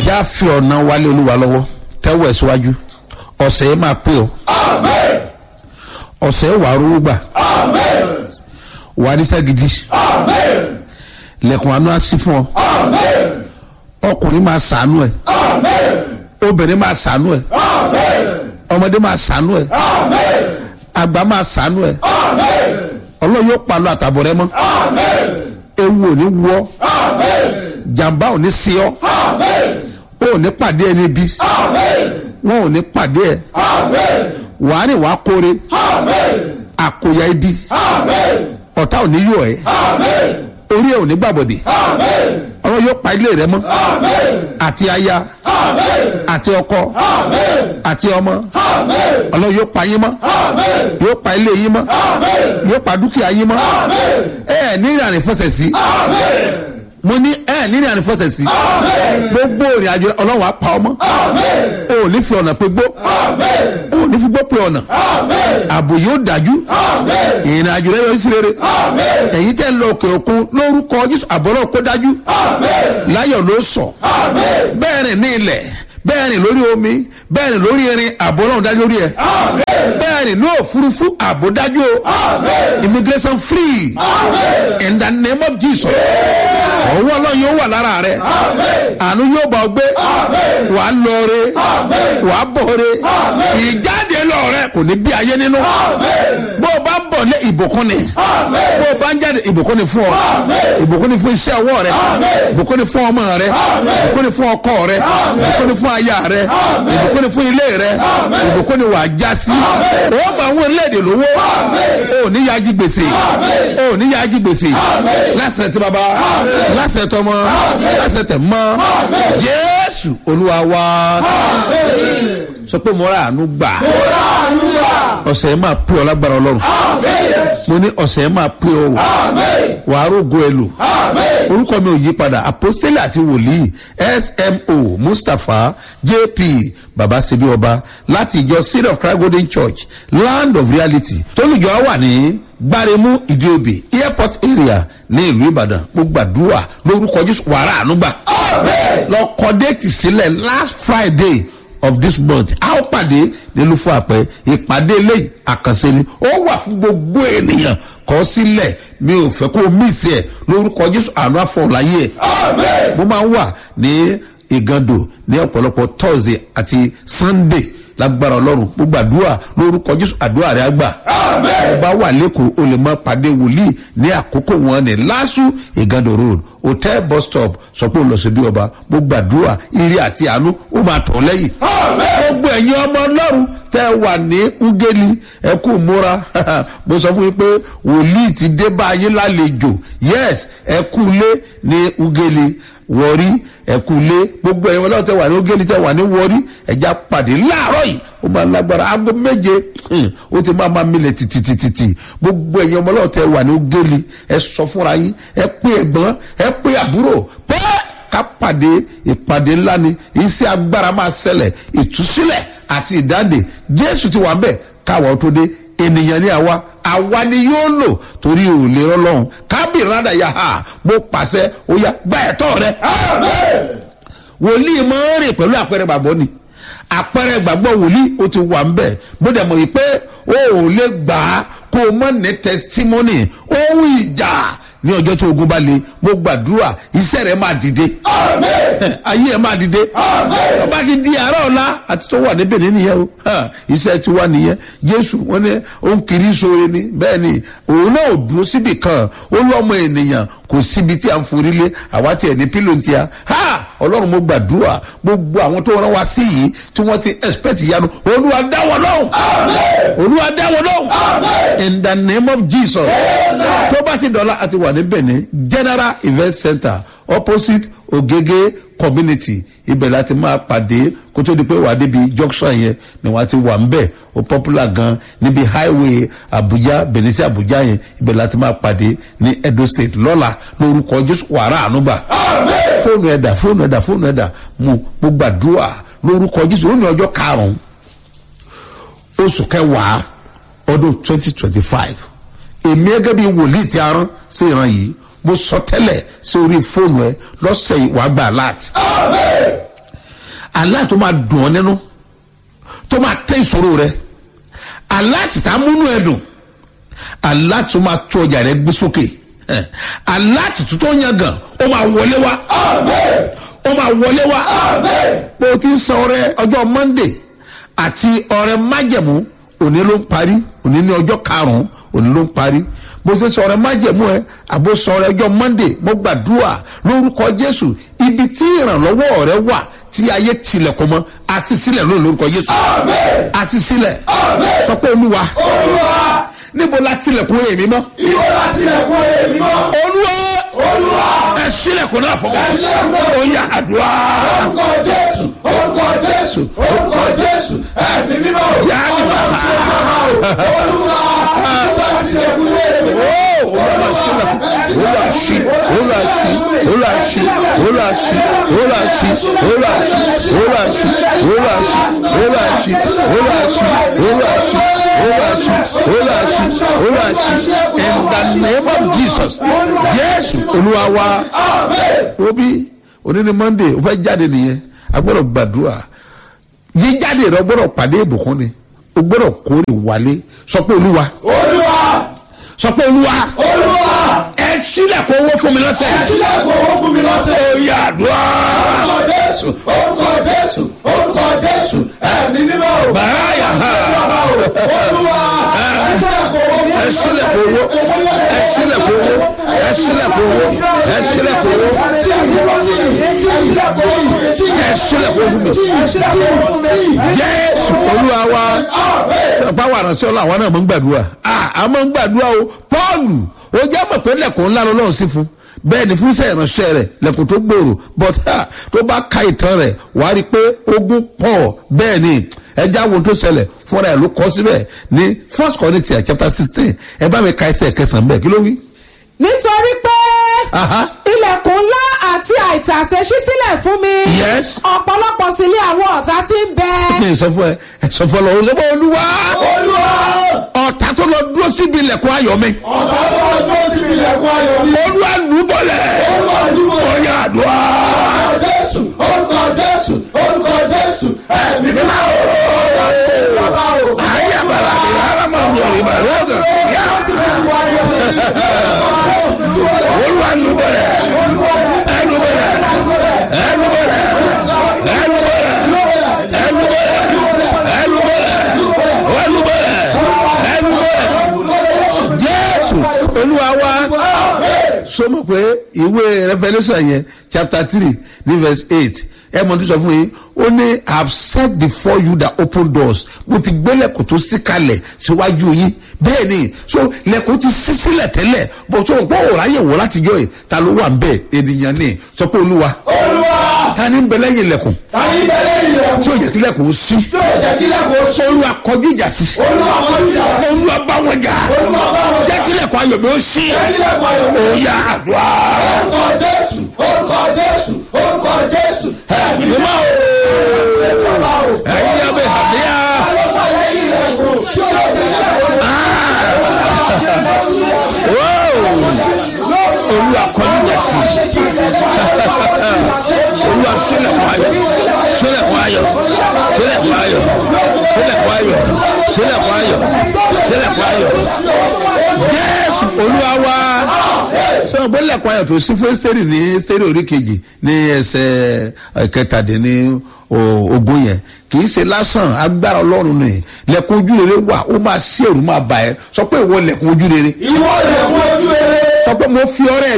já fi ọ̀nà wálé olúwa lọ́wọ́ tẹ́wọ̀ ẹ̀ síwájú ọ̀sẹ̀ yẹn máa pé o ọ̀sẹ̀ yẹn wàá rówó gbà wàá níṣẹ́ gidi lẹ́kùn àánú á sí fún ọ ọkùnrin máa sàánú ẹ obìnrin máa sàánú ẹ ọmọdé máa sàánú ẹ àgbà máa sàánú ẹ ọlọ́run yóò pa lọ àtàbọ̀ rẹ mọ́ ewu ò ní wọ́ jàǹbá ò ní sí ọ ó ò ní pàdé ẹni bí wọn ò ní pàdé ẹ wàá rìn wàá kóre àkóyá ibi ọ̀tá ò ní yọ ẹ orí ẹ ò ní gbàbọ̀dé ọlọ́run yóò pa ilé rẹ mọ́ àti aya àti ọkọ àti ọmọ ọlọ́run yóò pa yín mọ́ yóò pa ilé yín mọ́ yóò pa dúkìá yín mọ́ ẹ ẹ ní ìrìn àrífọ́sẹ̀ sí mo ní ẹ ní ìrìn àrífọ́sẹ̀ sí gbogbo ìrìn àjò ọlọ́run á pa ọmọ o ò ní fi ọ̀nà pé gbó o ò ní fi gbó pé ọ̀nà ààbò yóò dájú ìrìn àjò rẹ yọrí sí rere ẹ̀yin tẹ́ ń lọ òkè òkun lórúkọ jésù àbọ̀rọ̀ kó dájú láyọ̀ ló sọ bẹ́ẹ̀ rìn ní ilẹ̀ bẹ́ẹ̀ rìn lórí omi bẹ́ẹ̀ rìn lórí irin àbọ̀ ọlọ́run dájú lórí ẹ̀ bẹ́ẹ̀ rìn ní òfurufú àbò dájú o immigration free in the name of jesus ọwọ́ ọlọ́run yóò wà lára rẹ̀ àánú yóò bá ọ gbé wà á lọ re wà á bọ̀ re ìjáde lọ rẹ kò ní bí ayé nínú bó o bá ń bọ̀ lé ìbùkún ni bó o bá ń jáde ìbùkún ni fún ọ ìbùkún ni fún iṣẹ́ ọwọ́ rẹ ìbùkún ni fún ọmọ rẹ ìbùkún ni fún ọkọ rẹ ìbùkún ni fún aya rẹ ìbùkún ni fún ilé rẹ ìbùkún ni wàá já sí ó bá àwọn orílẹ̀-èdè lówó ó ní yájí gbèsè ó ní yájí gbèsè lásìrè tí baba lásìrè tọmọ lásìrè tẹ mọ jésù olúwa wa sọ pé mo ra àánú gbà ọ̀sẹ̀ yẹn máa pé ọ lágbára ọlọ́run mo ní ọ̀sẹ̀ yẹn máa pé ọ wàá rògo ẹ lò orúkọ mi ò yí padà apostoli àti wòlíì smo mustapha jp babasebi ọba láti ìjọ city of christ golden church land of reality tólùjọ wà ní gbáremú ìdíòbí airport area ní ìlú ìbàdàn mo gbàdúrà lórúkọ jésù wàrà ànúgbà lọ kọ déètì sílẹ̀ last friday of this month a ó pàdé nílùú fún àpẹ ìpàdé eléyìí àkànṣe ni ó wà fún gbogbo ènìyàn kọ sílẹ̀ mi ò fẹ́ kó o mísì ẹ̀ lórúkọ jésù àánú àfọ̀láyé ẹ̀ mo máa ń wà ní ìgàndò ní ọ̀pọ̀lọpọ̀ thursday àti sunday lágbára ọlọ́run mo gbàdúrà lórúkọ jésù àdúrà rẹ àgbà ọba wà lẹ́kọ̀ọ́ o lè mọ pàdé wòlíì ní àkókò wọn ní lásù ìgàndò road hotel bus stop sọ pé o lọ sí bí ọba mo gbàdúrà ire àti àánú ó máa tọ̀ lẹ́yìn gbogbo ẹ̀yin ọmọ ọlọ́run tẹ́ wà ní ugeli ẹ kú múra mo sọ fún yín pé wòlíì ti dé bá yín lálejò yes ẹ kú lé ní ugeli wọrí ẹkúlé gbogbo ẹ̀yin ọlọ́run tẹ wà ní ogéli tẹ wà ní wọrí ẹja pàdé láàárọ̀ yìí ó máa lágbára aago méje ó ti máa máa milẹ̀ tìtìtìtì gbogbo ẹ̀yin ọmọ ọlọ́run tẹ wà ní ogéli ẹ sọ fúnra yín ẹ pé ẹ̀gbọ́n ẹ pé àbúrò pé ká pàdé ìpàdé ńlá ni iṣẹ́ agbára máa ṣẹlẹ̀ ìtúsílẹ̀ àti ìdáǹdè jésù ti wà ń bẹ̀ káwọn tó dé ènìyàn ní àwa àwa ni yóò lò torí ò lè rọlọ́run kábì rádà yà á mo pàṣẹ ó yá gbá ẹ̀tọ́ rẹ. wòlíì máa ń rìn pẹ̀lú àpẹẹrẹ gbàgbọ́ ni àpẹẹrẹ gbàgbọ́ wòlíì ó ti wà ń bẹ̀ bó dẹ̀ mọ̀ wípé o ò lè gbà á kó o mọ̀ ní testimony ohun ìjà ní ọjọ́ tí ogun bá le mo gbàdúrà iṣẹ́ rẹ̀ máa dìde ayé ẹ̀ máa dìde tó bá ti di àárọ̀ ọ̀la àti tó wà níbẹ̀ nìyẹn o iṣẹ́ ti wá nìyẹn jésù wọn ní ó ń kiri sóore ni bẹ́ẹ̀ ni òun náà ò dúró síbì kan ó lọ́mọ ènìyàn kò síbi tí a ń forí lé àwa tiẹ̀ ní pílò ti a ha ọlọ́run mo gbàdúrà gbogbo àwọn tó rán wa sí yìí tí wọ́n ti expect ìyanu olúwa dá wọn lọ́hùn olúwa dá wọn lọ́hùn in the name of jesus tó bá ti dọ̀la àti wà ní benin general event center opposite ogege community ibẹ̀ láti máa pàdé kó tó di pé wà á débi junction yẹn ni wọ́n ti wà ń bẹ̀ ó popular gan níbi highway abuja benin sí abuja yẹn ibẹ̀ láti máa pàdé ní edo state lọ́la lórúkọ jésù wàrà ànúgbà fóònù ẹ̀dà fóònù ẹ̀dà fóònù ẹ̀dà mo mo gbàdúrà lórúkọ jésù ó ní ọjọ́ karùn-ún oṣù kẹwàá ọdún twenty twenty five èmi gẹ́gẹ́ bí wòlíì tí a rán sí ìran yìí mo sọ tẹ́lẹ̀ sí orí fóònù ẹ lọ́sẹ̀ yìí wàá gbà láti. àlá tó máa dùn ọ́ nínú tó máa tẹ́ ìṣòro rẹ àlá tìta múnú ẹ dùn àlá tó máa tó ọjà rẹ gbé sókè Eh, àlá tìtú tó yan gan ó máa wọlé wá ó máa wọlé wá bó o ti ń san ọrẹ ọjọ́ monday àti ọrẹ májẹ̀mú òní ló ń parí òní ní ọjọ́ karùn-ún òní ló ń parí bó ṣe sọ ọrẹ májẹ̀mú ẹ àbó sọ ọrẹ ọjọ́ monday mo gbàdúrà lórúkọ jésù ibi tí ìrànlọ́wọ́ rẹ wà tí ayé tilẹ̀kùn mọ́ àṣìṣílẹ̀ lónìí lórúkọ jésù àṣìṣílẹ̀ sọ pé olúwa níbo la tilẹ̀kùn èmi mọ́ Ìwọ láti lẹ̀kùn èmi mọ́. olúwa Olúwa. ẹ sílẹ̀kùn náà fún mi ó yá àdúrà Orúkọ Jésù. Orúkọ Jésù. Orúkọ Jésù. Ẹ̀mí mímọ́. yá ni bàbá Olúwa. Ìwọ láti lẹ̀kùn èmi mọ́. olúwa sílẹ̀kùn olúwa sí olúwa sí olúwa sí olúwa sí olúwa sí olúwa sí olúwa sí olúwa sí olúwa sí olúwa sí olúwa sí olúwa sí olúwa sí olúwa sí in the name of jesus jésù olúwa wa obi òní ni monday o fẹ́ jáde nìyẹn a gbọ́dọ̀ gbàdúrà yíjáde rẹ o gbọ́dọ̀ pàdé ìbùkún ni o gbọ́dọ̀ kórè wálé sọ pé olúwa Olúwa. sọ pé olúwa Olúwa. ẹ sílẹ̀ kó owó fún mi lọ́sẹ̀. Sílẹ̀kùn owó fún mi lọ́sẹ̀. ó yà àdúrà. Orúkọ Jésù. Orúkọ Jésù. Orúkọ Jésù. Ẹ̀mí mímọ́. bàá yà ha. Olúwa. ẹ sílẹ̀ kó owó ẹ sílẹ̀ kó owó ẹ sílẹ̀ kó owó ẹ sílẹ̀ kó owó ẹ sílẹ̀ kó fún mi. jésù olúwa wa báwo àránṣẹ́ ọlọ́ àwọn náà mọ̀ ń gbàdúrà a mọ̀ ń gbàdúrà o pọ́ọ̀lù ó jẹ́ mọ̀ pé lẹ́kùn ńlá lọ́lọ́run sí fún bẹ́ẹ̀ ni fún iṣẹ́ ìránṣẹ́ rẹ̀ lẹ́kùn tó gbòòrò but ha, tó bá ka ìtàn rẹ̀ wà á rí i pé ogun pọ̀ bẹ́ẹ̀ ni ẹja wo tó ṣẹlẹ̀ fúnra ẹ̀ ló kọ́ síbẹ̀ ní first corinthians chapter sixteen ẹ bá mi ka ẹsẹ̀ kẹsàn-án bẹ́ẹ̀ kí ló wí. nítorí pé Aha. ilẹ̀kùn ńlá àti àìtàsé ṣí sílẹ̀ fún mi. Yes. ọ̀pọ̀lọpọ̀ sí ilé àwọn ọ̀tá tí ń bẹ. mi ì sọ fún ẹ ẹ sọ fún ọ lọ òṣèlú olúwa Olúwa. ọ̀tá tó lọ dúró síbi ilẹ̀kùn ayọ̀ mi Ọ̀tá tó wá dúró síbi ilẹ̀kùn ayọ̀ mi. olúwa lù ú bọ̀lẹ̀ Olúwa dúró. ọ̀yà àdúrà. Orúkọ Jésù. Orúkọ Jésù. Orúkọ Jésù. Ẹ̀mí mímọ́. Bàbá o. ayé àbàlà ni alámọ̀ ń lọ ìmọ̀ ẹ̀rọ ọ̀gàn yá olúwa lù ú bọ̀lẹ̀ ẹ̀ lù ú bọ̀lẹ̀ ẹ̀ lù ú bọ̀lẹ̀ ẹ̀ lù ú bọ̀lẹ̀ ẹ̀ lù ú bọ̀lẹ̀ ẹ̀ lù ú bọ̀lẹ̀ ẹ̀ lù ú bọ̀lẹ̀ ẹ̀ lù ú bọ̀lẹ̀ jésù olúwa wa so mọ̀ pé ìwé revolution yẹn chapter three ní verse eight ẹ mọ̀ tó sọ fún yín ó ní i have set before you the open doors mo ti gbé lẹ́kùn tó sí kalẹ̀ síwájú yín bẹ́ẹ̀ ni so lẹ́kùn ti sí sílẹ̀ tẹ́lẹ̀ bó so pé òòrùn ayé wò látijọ́ yìí ta ló wà ń bẹ̀ ènìyàn ni sọ pé olúwa Olúwa. ta ni ń bẹ lẹ́yìn lẹ́kùn Tàbí bẹ̀rẹ̀ ilẹ̀kùn. tí ó yẹ kí lẹ́kùn ó sí Tí ò jẹ́ kí lẹ́kùn ó ṣe. olúwa kọjú ìjà sí Olúwa kọjú ìjà sí. olúwa bá wọn jà Olúwa bá wọn jà. jẹ́ kí lẹ́kùn ayọ̀ mi ó sí Jẹ́ kí lẹ́kùn ayọ̀ mi. òòyà àdúrà. Orúkọ Jésù. Orúkọ Jésù. Orúkọ Jésù. Ẹ̀mí mímọ́. Bàbá o. ẹ̀yin abẹ́ àbíyá. Ọlọ́pàá lẹ́yìn ilẹ̀kùn. Tí ò jẹ́ kí lẹ́kùn ó ṣe. olúwa kọjú ìjà sí olúwa sílẹ̀kùn ayọ̀ sílẹ̀kùn ayọ̀ sílẹ̀kùn ayọ̀ sílẹ̀kùn ayọ̀ sílẹ̀kùn ayọ̀ sílẹ̀kùn ayọ̀ jésù olúwa wá sọ pé lẹ́kùn ayọ̀ tó sí fún ẹ́sítẹ́rì ní ẹ́sítẹ́rì orí kejì ní ẹsẹ̀ kẹtàdínní ogún yẹn kì í ṣe lásán agbára ọlọ́run ni lẹ́kùn ojú rere wà ó máa ṣí èrú máa bà ẹ́ sọ pé ìwọ lẹ́kùn ojú rere Ìwọ ilẹ̀kùn ojú rere. sọ pé mo fi ọrẹ